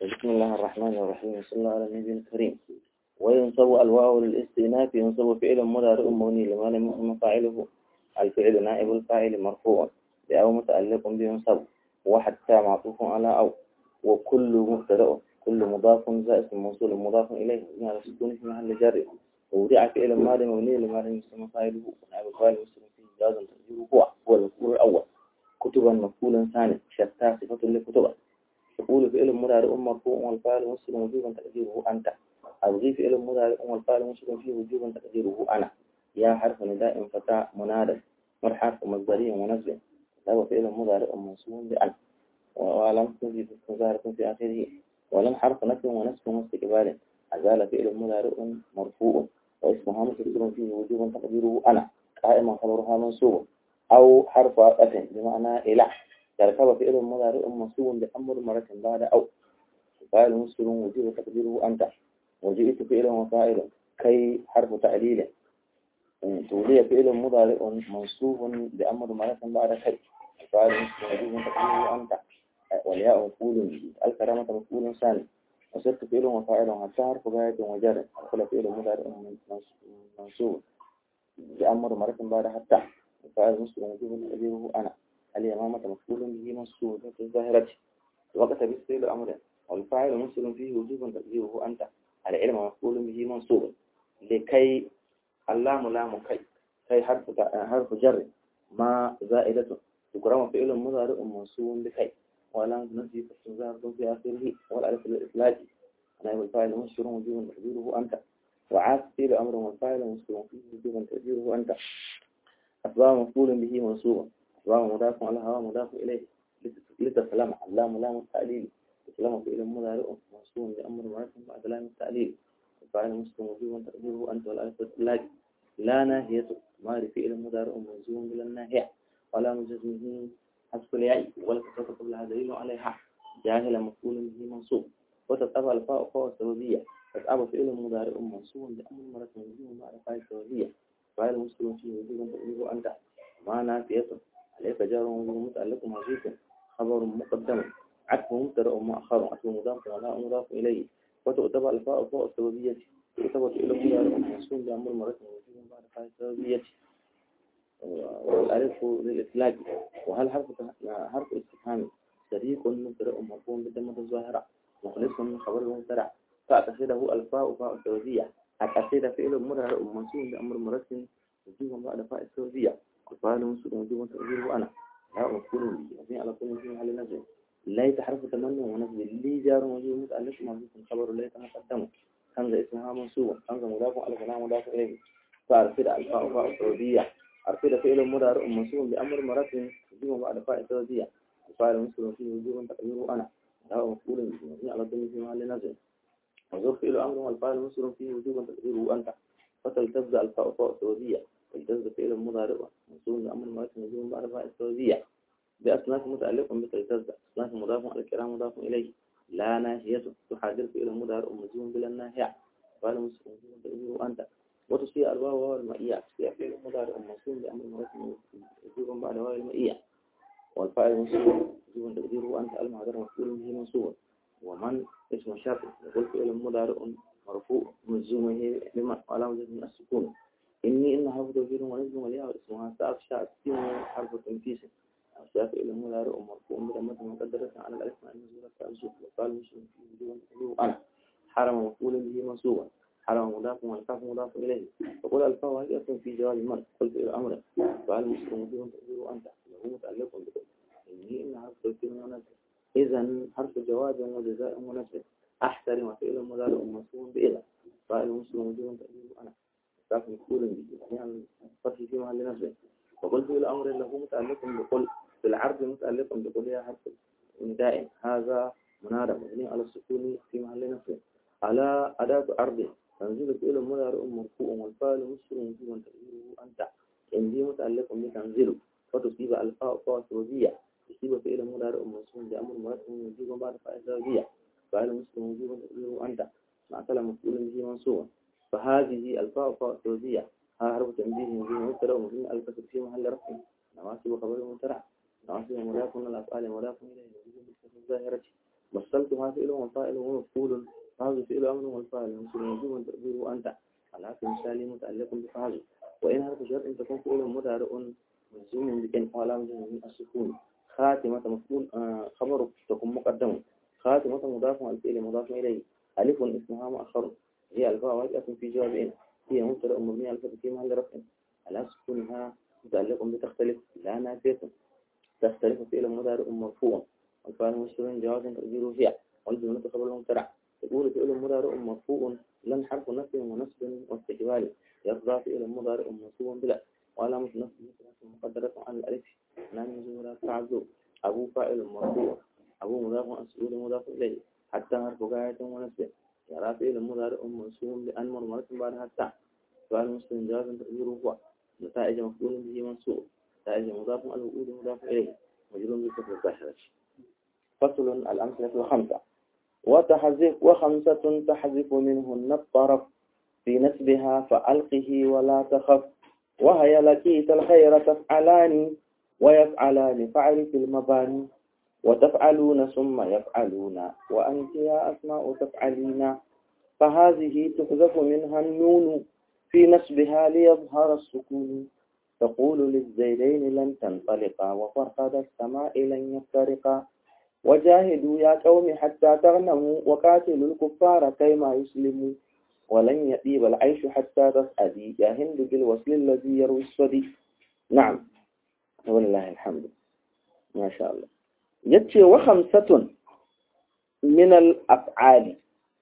بسم الله الرحمن الرحيم صلى الله على النبي الكريم وينصب الواو للاستئناف ينصب فعل مضارع مبني لما لم يكن فاعله الفعل نائب الفاعل مرفوع بأو متعلق بينصب وحتى معطوف على أو وكل مبتدأ كل مضاف زائد موصول مضاف إليه على السكون في محل جر ووضع فعل ماضي مبني لما لم يسمى فاعله ونائب الفاعل مسلم فيه جازا تقديره هو هو المفعول الأول كتبا مفعولا ثاني شتى صفة لكتبا تقول فعل مضارع مرفوع والفاعل مسلم وجوبا تقديره أنت أبغي فعل مضارع والفاعل مسلم فيه وجوبا تقديره أنا يا حرف نداء فتاة منادى مر حرف مصدري ونسب له فعل مضارع منصوب بأن ولم تجد ظاهرة في آخره ولم حرف نفي ونسب واستقبال أزال فعل مضارع مرفوع واسمها مستتر فيه وجوبا تقديره أنا قائما خبرها منصوب أو حرف عطف بمعنى إلى تركب فعل مضارع منصوب بأمر مرة بعد أو فاعل مسلم وجوب تقديره أنت وجئت فعل وفاعل كي حرف تعليل تولي فعل مضارع منصوب بأمر مرة بعد كي فاعل مسلم وجوب تقديره أنت والياء مفعول الكرامة مفعول ثاني وصرت فعل وفاعل حتى حرف غاية وجر أدخل فعل مضارع منصوب بأمر مرة بعد حتى فاعل مسلم وجوب تقديره أنا اليمامة مفعول به منصوب في الظاهرة وقت بالفعل أمر والفاعل مسلم فيه وجوبا تقديره أنت العلم مفعول به منصوب لكي اللام لام كي كي حرف حرف جر ما زائدة تكرم فعل مضارع منصوب بكي ولام نفي ظاهرة في آخره والألف للإطلاق نائب الفاعل مسلم وجوبا تقديره أنت وعاف فعل أمر والفاعل مسلم فيه وجوبا تقديره أنت أسباب مفعول به منصوبا أسباب مضاف على هوا مضاف إليه لتسلم اللام لام التعليل تسلم فعل مضارع منصوب بأمر مرة بعد لام التعليل الفاعل مسلم وجوبا تقديره أنت والألف للإطلاق لا ناهية مار فعل مضارع منصوب بلا ناهية ولا مجزمه حذف الياء ولا كسرة قبلها دليل عليها جاهل مفعول به منصوب وتتبع الفاء فاء السببية تتبع فعل مضارع منصوب بأمر مرة منصوب بعد فاء السببية فاعل مسلم فيه وجوبا تقديره أنت ما نافية عليك جار وجوب متعلق محذوف خبر مقدم عطف مبتدأ مؤخر عطف مضاف ولا مضاف إليه وتعتبر الفاء فاء السببية تعتبر فعل مضارع منصوب بأمر مرة منصوب بعد فاء السببية والألف للإطلاق وهل حرف حرف استفهام صديق مبتدأ مرفوع بالضمة الظاهرة مخلص من خبر المبتدأ فأتخذه الفاء فاء السببية أتخذ فعل مضارع منصوب بأمر مرة وجوبا بعد فاء السببية الفاعل منصوب وجوبا تقديره أنا لا مفعول به وفي على كل في محل نزل ليس حرف تمنى ونصب لي جار وجوب متعلق محذوف خبر ليس مقدم همزة اسمها منصوبة همزة مضاف على كلام مضاف إليه فأرفد الفاء فاء السببية أرفد فعل مضارع منصوب بأمر مرة وجوبا بعد فاء السببية الفاعل منصوب فيه وجوبا تقديره أنا لا مفعول به وفي على كل في محل نزل وزور فعل أمر والفاعل منصوب فيه وجوبا تقديره أنت فتلتز الفاء فاء السببية تلتز فعل مضارع منصوب بأمر مرة وجوبا بعد فاء السببية بأصناف متعلق بتلتز أصناف مضاف على الكلام مضاف إليه لا ناهية تحاذر فعل مضارع مجزوم بلا ناهية قال مسلم تقديره أنت وتصير الواو واو المئية تصير فعل مضارع منصوب بأمر مرة وجوبا بعد واو المئية والفاعل مسلم وجوبا تقديره أنت المعذر مفعول به منصوب ومن اسم شرط يقول فعل مضارع مرفوع مجزومه بما على وجه من السكون إني إن حرف توكيد ونزل ولياء اسمها ساف شاء حرف تنفيس الشافعي المضارع مرفوع بضمة مقدرة على الألف مع النزول التأجب وقال مسلم في وجوه تقول أنا حرم مفعول به منصوبا حرم مضاف والكاف مضاف إليه فقل الفاء هي في جواب من قلت إلى أمر فقال مسلم وجوه تقول أنت له متعلق بقول إني إن حرف توكيد ونزل إذا حرف جواب وجزاء ونزل أحترم فعل مضارع منصوب بإذا قال مسلم وجوه تقول أنا كاف مفعول به يعني فتح في محل نزل وقلت إلى أمر له متعلق بقول في العرض متعلق بقول يا حرف نداء هذا منادى مبني على السكون في محل نصب على أداة عرض تنزيل فعل مضارع مرفوع والفاعل مسلم وجوبا تقديره أنت عندي متعلق بتنزيل وتصيب الفاء فاء سببية تصيب فعل مضارع منصوب بأمر مرتب وجوبا بعد فاء سببية فاعل مسلم وجوبا تقديره أنت مع كلام مفعول به منصوبا فهذه الفاء فاء سببية ها حرف تنبيه مبين مبتدا ومبين الكسر في محل رفع نواسب خبر مبتدا نواسب مضاف من الافعال مضاف اليه وجوب بالكسر الظاهرة مثلتها فعل وفاعل ومفعول فهذا فعل أمر والفاعل مسلم تقديره أنت على مثال متعلق بفعل وإن حرف شرط تكون فعل مضارع مجزوم بكن علامة من السكون خاتمة مفعول آه خبر تكون مقدم خاتمة مضاف الفعل مضاف إليه ألف اسمها مؤخر هي الفاء واجهة في جواب إن هي مبتدأ مبني على الفتح في محل رفع على سكونها متعلق بتختلف لا نافية تختلف فعل مضارع مرفوع والفعل مسلم جواز تقديره هي والجملة خبر المبتدع تقول فعل مضارع مرفوع لن حرف نفي ونصب واستقبال يرضى فعل مضارع مرفوع بلا وعلامة نصب مقدرة على الألف نعم زورا تعذر أبو فاعل مرفوع أبو مضاف مسؤول مضاف إليه حتى حرف غاية ونصب يرى فعل مضارع منصوب لأن مرمرة بعد حتى فعل مسلم جواز تقديره هو نتائج مفعول به منصوب نتائج مضاف الوؤود مضاف إليه مجرور بكسر الظاهرة فصل الأمثلة الخمسة وتحذف وخمسة تحذف منهن الطرف في نسبها فألقه ولا تخف وهي لقيت الخير تفعلان ويفعلان فعل في المباني وتفعلون ثم يفعلون وأنت يا أسماء تفعلين فهذه تحذف منها النون في نسبها ليظهر السكون تقول للزيدين لن تنطلقا وفرقد السماء لن يفترقا وجاهدوا يا قوم حتى تغنموا وقاتلوا الكفار كيما يسلموا ولن يطيب العيش حتى تسعدي يا هند بالوصل الذي يروي الصدي نعم ولله الحمد ما شاء الله يتي وخمسة من الأفعال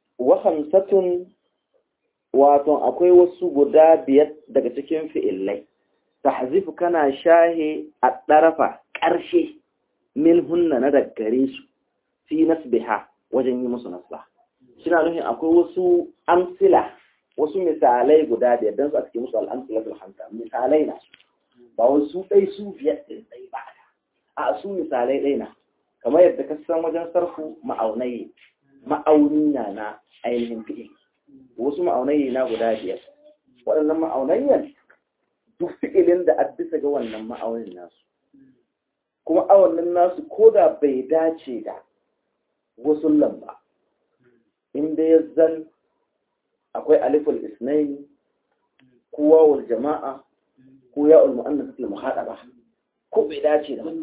وخمسة wato akwai wasu guda biyar daga cikin fi'illai tahzifu kana shahe a ɗarafa ƙarshe min hunna na daggare su fi nasbiha wajen yi musu nasba suna nufin akwai wasu amsila wasu misalai guda biyar don su a cikin musu al'amsila su hanta misalai na ba wasu ɗai su biyar ɗin ɗai ba a su misalai ɗai na kamar yadda ka san wajen sarfu ma'aunai ma'auni na na ainihin fi'il wasu ma'aunai na guda biyar waɗannan ma'aunayyan duk fi'ilin da a bisa ga wannan ma'aunin nasu kuma awannin nasu ko da bai dace da wasu lamba inda ya zan akwai aliful isnaini ko wawul jama'a ko ya'ul mu'annas al muhadaba ko bai dace da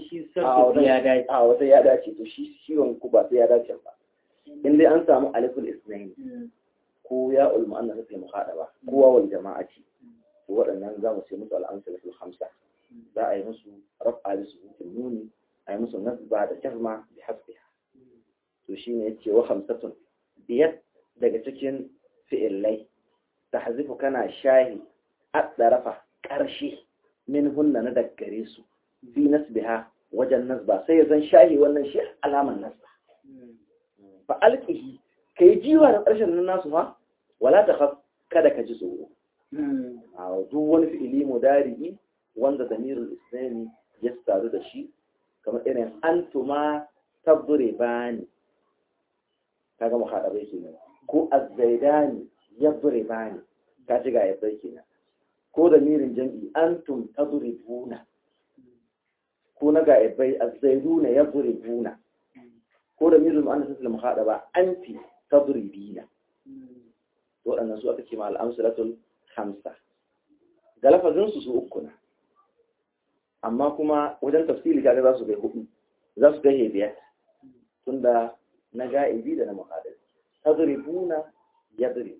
a wata ya dace to shi ciwon ku ba sai ya dace ba inda an samu aliful isnaini ko ya'ul mu'annas al muhadaba ko wawul jama'a ce waɗannan za mu ce musu al'amsalatul hamsa za a yi musu rafa da su hutun nuni a yi musu nasba da jazma da hasbiha to shi ne ce wa hamsatun biyar daga cikin fi'illai ta hazifu kana shahi a ɗarafa ƙarshe min hunna na daggare su fi nasbiha wajen nasba sai ya zan shahi wannan shi alaman nasba fa alƙihi ka yi jiwa da ƙarshen nan nasu ha wala ta kada ka ji tsoro a duk wani fi'ili mudari'i wanda damirul islami ya taru da shi kamar irin antuma bani kaga mu hada bai kenan ko azzaidani bani ka ji ga yabai kenan ko damirin jam'i antum tadribuna ko na ga yabai azzaiduna yadribuna ko damirul muannas al muhadaba anti tadribina waɗannan su aka ce ma al-amsalatul hamsa ga lafazinsu su uku na amma kuma wajen tafsiri kaga za su kai hudu za su kai biyar tunda na ga'ibi da na muhadari tadribuna yadrib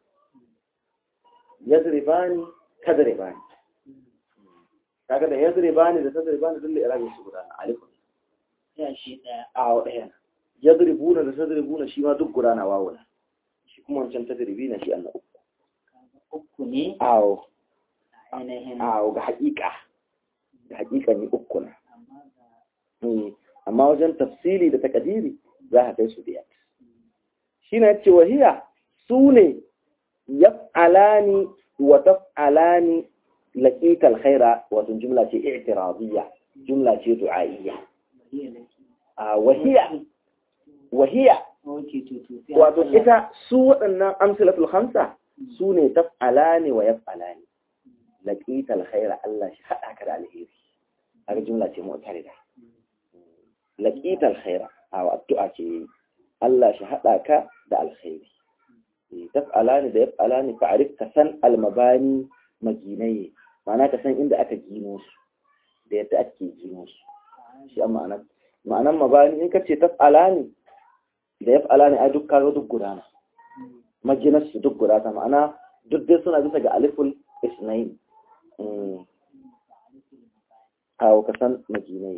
yadribani tadribani kaga da yadribani da tadribani dole irabin su guda na alifun ya shi daya a daya yadribuna da tadribuna shi ma duk guda na wawuna shi kuma wancan tadribina shi annabi uku ne awo ainihin awo ga haƙiƙa da haƙiƙa ne uku na amma ga amma wajen tafsiri da takadiri za a kai su biyar shi na ce wahiya su ne yaf'alani wa taf'alani laqital khaira wato jumla ce i'tiradiyya jumla ce du'a'iyya bari laki a wahiya wahiya ok to to sai wato Allah- ita su waɗannan amsalatul khamsa su ne taf'alani wa yaf'alani laqital khaira Allah shi hada ka da alheri haka jumla ce mu'tarida laqital khaira a addu'a ce Allah shi hada ka da alkhairi taf'alani da yaf'alani fa'arif ka san almabani maginai ma'ana ka san inda aka gino su da yadda ake gino su shi a ma'anar ma'anar mabani in ka ce taf'alani da yaf'alani a duk kaga duk gudana maginar su duk gudana ma'ana duk dai suna bisa ga aliful isnain kawo ka san maginai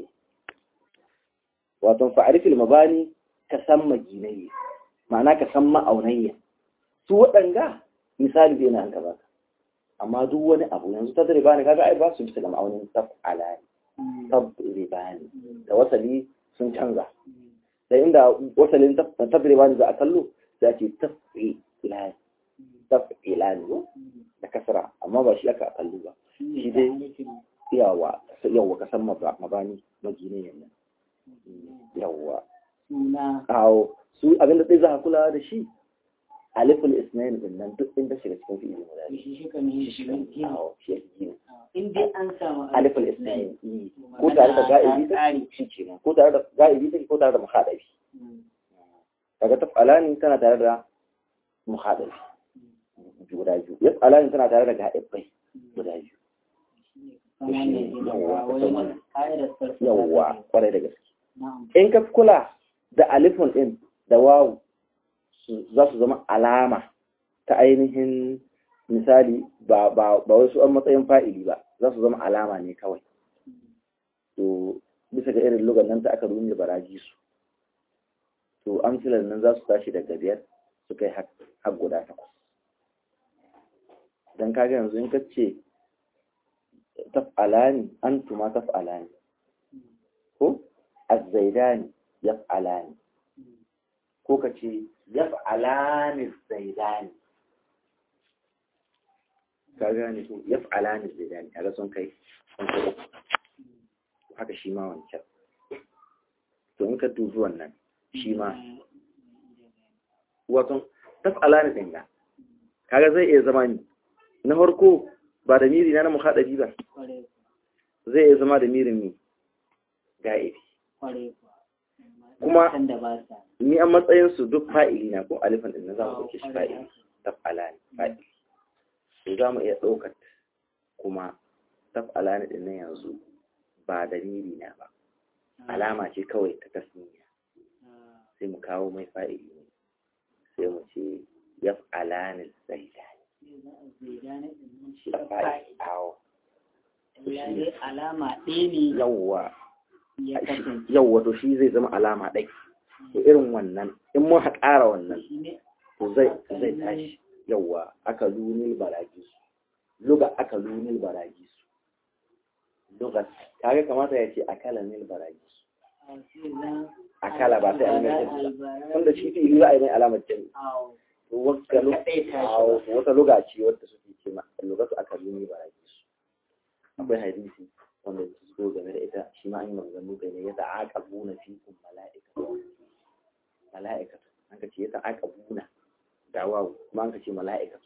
wato fa'arifil mabani ka san maginai ma'ana ka san ma'aunayya su waɗanga misali bai na an ka baka amma duk wani abu yanzu ta dare bani kaga ai ba su bisa ga ma'aunin tab alani tab ribani da wasali sun canza da inda wasalin tab ribani za a kallo za ce tab ilani tab ilani da kasara amma ba shi aka kallo ba shi dai yawa yawa ka san mabani magine yannan yawa suna awo su abinda sai za a kula da shi alifin isnayin din nan duk inda shiga cikin fi'ili mudari shi shi kan yi shi kan yi awo shi yake gina in dai an samu alifin isnayin ko tare da ga'ibi take shi kenan ko tare da ga'ibi take ko tare da muhadabi kaga taf'alani tana tare da muhadabi guda biyu yaf'alani tana tare da ga'ibai guda biyu yawwa kwarai da gaske in ka kula da alifin din da wawu za su zama alama ta ainihin misali ba ba ba wasu an matsayin fa'ili ba za su zama alama ne kawai to bisa ga irin lugan nan ta aka rumi baraji su to amsilar nan za su tashi daga biyar su kai har guda takwas don kaga yanzu in ka ce taf'alani antuma taf'alani ko azzaidani yaf'alani ko ka ce yaf'alani zaidani ka gane ko yaf'alani zaidani kaga sun kai sun kai uku haka shi ma wancan to in ka dubi wannan shi ma wato taf'alani din ga kaga zai iya zama ni na farko ba da miri na na muhadabi ba zai iya zama da mirin mi ga'ibi kuma ni an matsayin su duk fa'ili na ko alifan din na za mu dauke shi fa'ili taf'ala ne fa'ili to za mu iya ɗaukar kuma taf'ala ne din nan yanzu ba da miri na ba alama ce kawai ta tasniya sai mu kawo mai fa'ili ne sai mu ce yaf'ala ne zaidani alama ɗaya ne yawwa ya kasance yawwa to shi zai zama alama ɗai to irin wannan in mun ha ƙara wannan to zai zai tashi yawwa aka lunil baragi luga aka lunil baragi luga kaga kamata ya ce akala nil baragi akala ba sai an mai tunda shi fi za a yi mai alamar jami'i wata luga ce wadda suke ce ma lugatu aka nuni ba rage su akwai hadisi wanda su zo game da ita shi ma an yi maganganu kai ne ya ta'aqa buna fi kun mala'ika mala'ika an ka ce ya ta'aqa buna da wawu kuma an ka ce mala'ika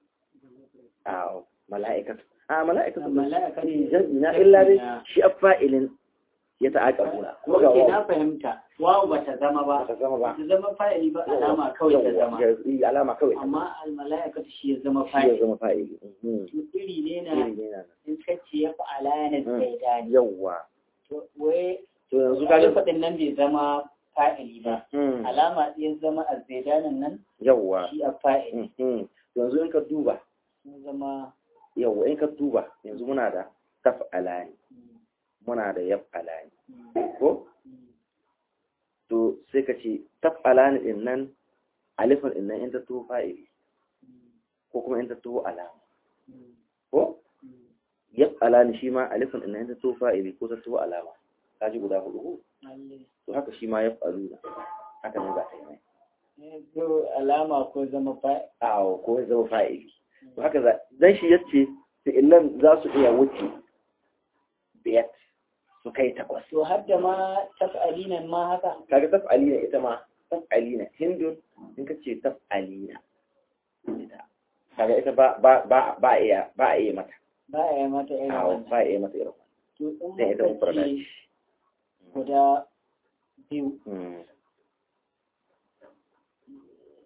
a mala'ika a mala'ika mala'ika ne na illa dai shi afa'ilin ya ta'aqa buna kuma ga Oke, na wawu fahimta. Wawu ba ta zama ba. ba ta zama ba Ta zama fa'ili ba alama kawai ta zama. Yawwa, alama kawai ta zama Amma almala'ikatu shi ya zama shi ya fa'ili. zama fa'ili Mhm. To iri ne na Iri ne na nan. in kace ya fa'ala ne Mm. sai dani. yawwa To wai to yanzu kaga kaga faɗin nan bai zama fa'ili ba. Mm. Alama ɗaya zama azzaidanin nan yawwa shi a fa'ili. Mhm. yanzu in ka duba Sun zama yawwa in ka duba yanzu muna da taf'alani mm, muna da yaf'alani mm, ko mm, to sai ka ce taf'alani din nan alifin din nan in ta tuho fa'ili mm, ko kuma in ta tuho alama mm, ko mm. yaf'alani shi ma alifin din nan in ta tuho fa'ili ko ta tuho alama ka ji guda hudu ko Lalle. to haka shi ma yaf'aluna haka ne za ka yi mai Eh, to alama ko zama fa'ili. awo ko ya zama fa'ili to haka za dan shi yace fi'ilan za su iya wuce biyar su kai takwas To har da ma taf'alinan ma haka. kaga taf'alina ita ma taf'alina hindun in ka ce taf'alina ita kaga ita ba ba ba ba iya ba a iya mata Ba a yi mata irin awo wannan. ba a iya mata irin To in wannan ita muka mufrada ce ce guda biyu Mm,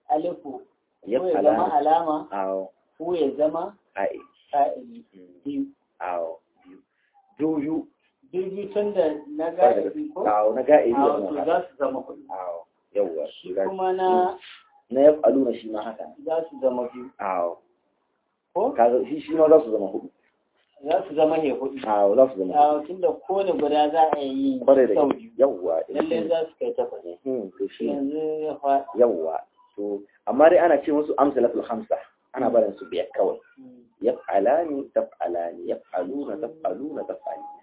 alifu ya ko ya zama alani alama awo ko ya zama ai fa'ili biyu awo biyu biyu tun da na Ba da ga'ibi ko awo na ga'i a da wato mu za su zama hudu awo yawwa shi kuma na na ya aluna shi ma haka za su zama biyu awo ko kaga shi shi ma za su zama hudu za su zama ne hudu awo za su zama hudu a tun da kowane guda za a yi kwarai da sau gaske biyu yawwa lallai za su kai takwas Mhm, to shi ne. yanzu ya faɗi yawwa to amma dai ana ce musu amsalatul khamsa ana barin su biyar kawai yaf'alani taf'alani yaf'aluna taf'aluna taf'alina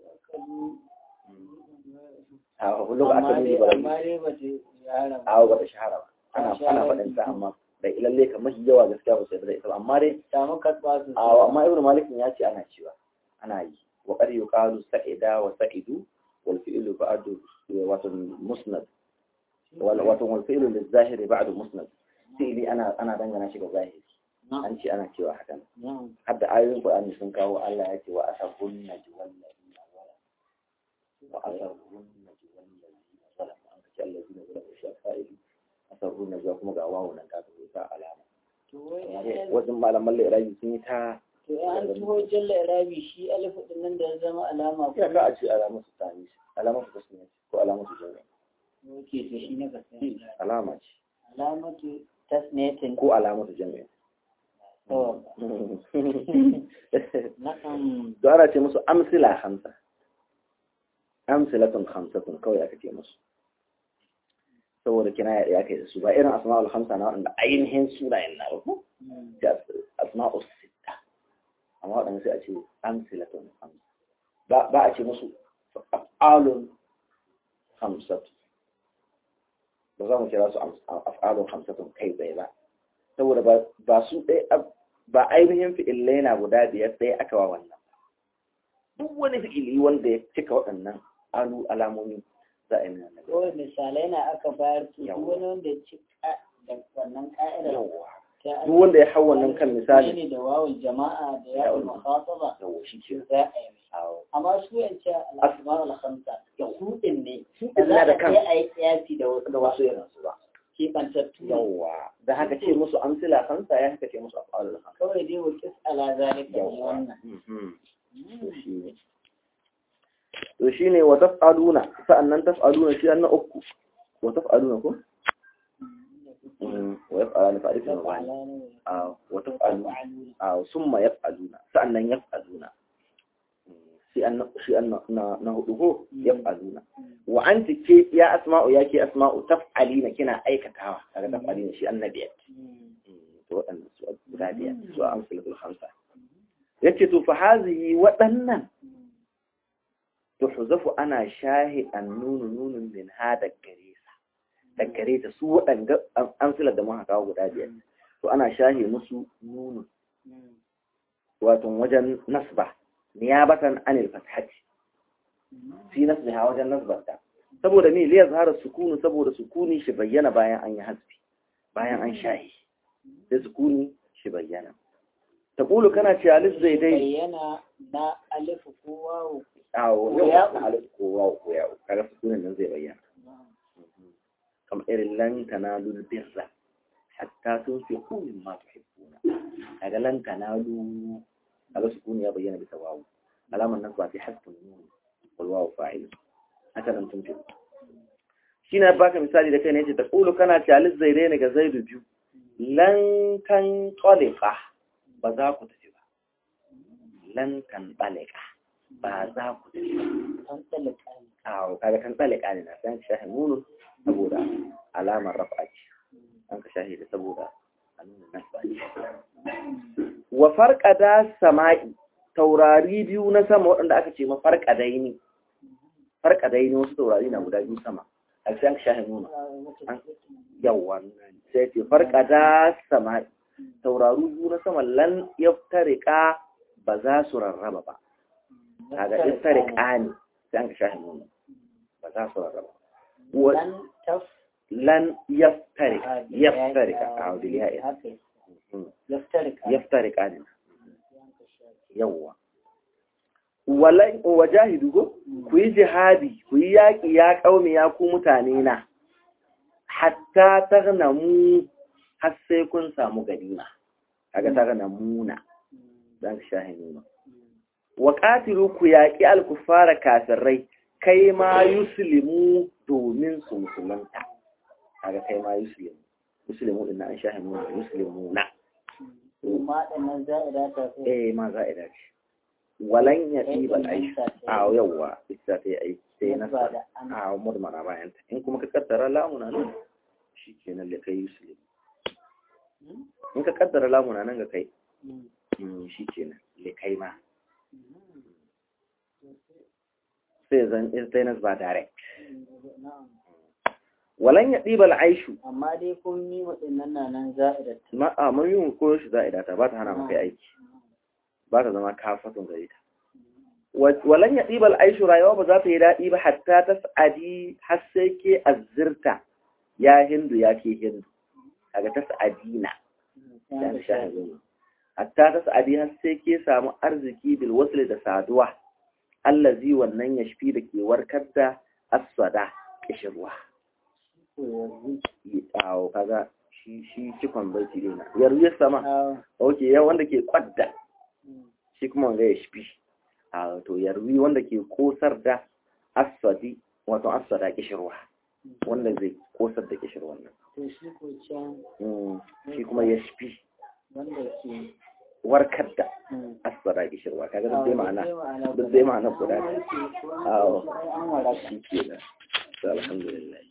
a wani lokaci amma aka dai nuna bara amma dai ba ta yara a ba ta shahara ba ana ana faɗin ta amma da lalle kamar yawa gaskiya ba sai da ita ba amma dai samu katba su a amma ibnu malik ya ce ana cewa ana yi wa qad yuqalu sa'ida wa sa'idu wal fi'lu ba'du wato musnad wal wato wal fi'lu lil zahiri ba'du musnad fi'li ana ana dangana shi ga zahiri an ce ana cewa haka hadda ayoyin Qur'ani sun kawo Allah ya ce wa asabun najwal ladina zalamu wa asabun najwal ladina zalamu an ce alladina zalamu shi fa'ili asabun najwa kuma ga wawo nan ka ta alama to wai wajen malaman lirabi sun yi ta to an tuho jalla irabi shi alifu din nan da ya zama alama ko ya ka a ce alamar su tani alamar su tasmiya ko alamar su jami'a ke to shi ne ka sani alama ce alamatu tasniyatin ko alamar su jami'a to na'am to ana ce musu amsila hamsa amsilatun hamsatun kawai aka ce musu saboda kina ya kai da su ba irin asma'ul hamsa na wanda ainihin sunayen na ba ko da asma'ul sitta amma waɗanda sai a ce amsilatun hamsa ba ba a ce musu af'alun hamsatu ba za mu kira su af'alun hamsatun kai tsaye ba saboda ba su ɗaya ba ainihin fi'illai na guda biyar ɗaya aka wa wannan duk wani fi'ili wanda ya cika waɗannan alu alamomi za a yi nuna na kawai misalai na aka bayar to duk Yawwa. wani wanda ya ci ka- da wannan ka'idar yawa ta duk wanda ya hau wannan kan misali ne da wawul jama'a da yawul mukhataba yawa shi ke za a yi awo amma su yance al-asma al-khamsa su din ne Su ba ɗin za na da a kan kai a yi kiyasi da wasu da wasu irin su ba kebantattu yawa da haka ce musu amsila kansa ya haka ce musu afalul hamsa kawai dai wa kis ala zalika ne yawa wannan Mhm. to shi ne to shi ne wa taf'aluna sa'annan taf'aluna shi an na uku wa taf'aluna ko Mhm. wa yaf'aluna fa'alifin mabani a wa taf'aluna a summa yaf'aluna sa'annan yaf'aluna shi an shi an na na hudu ko yaf'aluna wa anti ke ya asma'u ya ke asma'u taf'alina kina aikatawa kaga taf'alina shi annabiyat to waɗannan su guda biyar su a amsalatul khamsa yace to fa hazihi waɗannan tuhzafu ana shahi annunu nunun min hada gare sa da gare ta su waɗanda amsalar da muka kawo guda biyar to ana shahi musu nunun wato wajen nasba niyabatan anil fathati fi nasbiha wajen nasbarta saboda me liya zahara sukunu saboda sukuni shi bayyana bayan an yi hasbi bayan an shahi sai sukuni shi bayyana taqulu kana ce alif zaidai bayyana na alif ko wawu awo Ko yau ya'u. na alif ko wawu ko ya'u kaga sukunin nan zai bayyana kamar irin lan tanalu birra hatta tunfiqu mimma tuhibbuna kaga lan tanalu kaga sukuni ya bayyana bisa wawu alaman nan ba fi hasbun nun wal wawu fa'il haka nan tunfiqu shine baka misali da kai ne yace taqulu kana ce alif zaidai ne ga zaidu biyu lan kan qalqa ba za ku tafi ba lan kan qalqa ba za ku tafi ba an tsalaka ne awo kaga kan qalqa ne na san shahi nunu saboda alamar rafa ce an ka shahi da saboda a nuna nasba ce wa farqada sama'i taurari biyu na sama waɗanda aka ce ma farqadai ne farqadai ne wasu taurari na guda biyu sama a sai an ka shahi nunu yawa sai ce farqada sama'i tauraru biyu na sama lan yaftarika ba za su rarraba ba kaga yaftarika ne sai an ka shahi nunu ba za su rarraba wa lan taf lan yaftarika yaftarika a wadiliya ya haka yaftarika yaftarika ne yawwa walan wajahidu ko ku yi jihadi ku yi yaƙi ya ƙaumi ya ku mutane na hatta taghnamu har sai kun samu ganima kaga ta gana muna dan shahi nuna wa qatilu ku yaqi al kuffara kafirai kai ma yuslimu domin su musulunta kaga kai ma yuslimu yuslimu din an shahi nuna yuslimuna ma ɗannan za'ida ta sai eh ma za'ida ce walan ya ɗiba aisha a yawwa ita ta yi aiki sai na ba da an a murmara bayan ta in kuma ka kaddara lamuna nan shi kenan da kai yusuf in ka kaddara lamuna nan ga kai mm, shi kenan da kai ma sai zan istainas ba direct na'am walan ya ɗiba aishu amma dai kun yi waɗannan na nan za'ida ta ma a mun yi ko shi za'ida ta ba ta hana maka aiki ba ta zama kafatun gare ta walan ya ɗiba aishu rayuwa ba za ta yi daɗi ba hatta ta sa'adi har sai ke azzirta ya hindu ya ke hindu kaga ta sa'adina ya shahadu hatta ta sa'adi har sai ke samu arziki bil wasl da saduwa allazi wannan ya shafi da ke warkar da aswada kishirwa awo kaga shi shi cikon baiti dina yarwiyar sama ok ya wanda ke kwadda shi kuma wanda ya shafi a to yarwi wanda ke kosar da aswadi wato aswada kishirwa wanda zai kosar da kishirwan nan to shi ko can Mm, shi kuma ya shafi wanda ke warkar da mm. aswada kishirwa kaga duk dai ma'ana ma'ana duk dai ma'ana guda An ne warke ko an Awo. warke, ai an waraka shi ke da alhamdulillah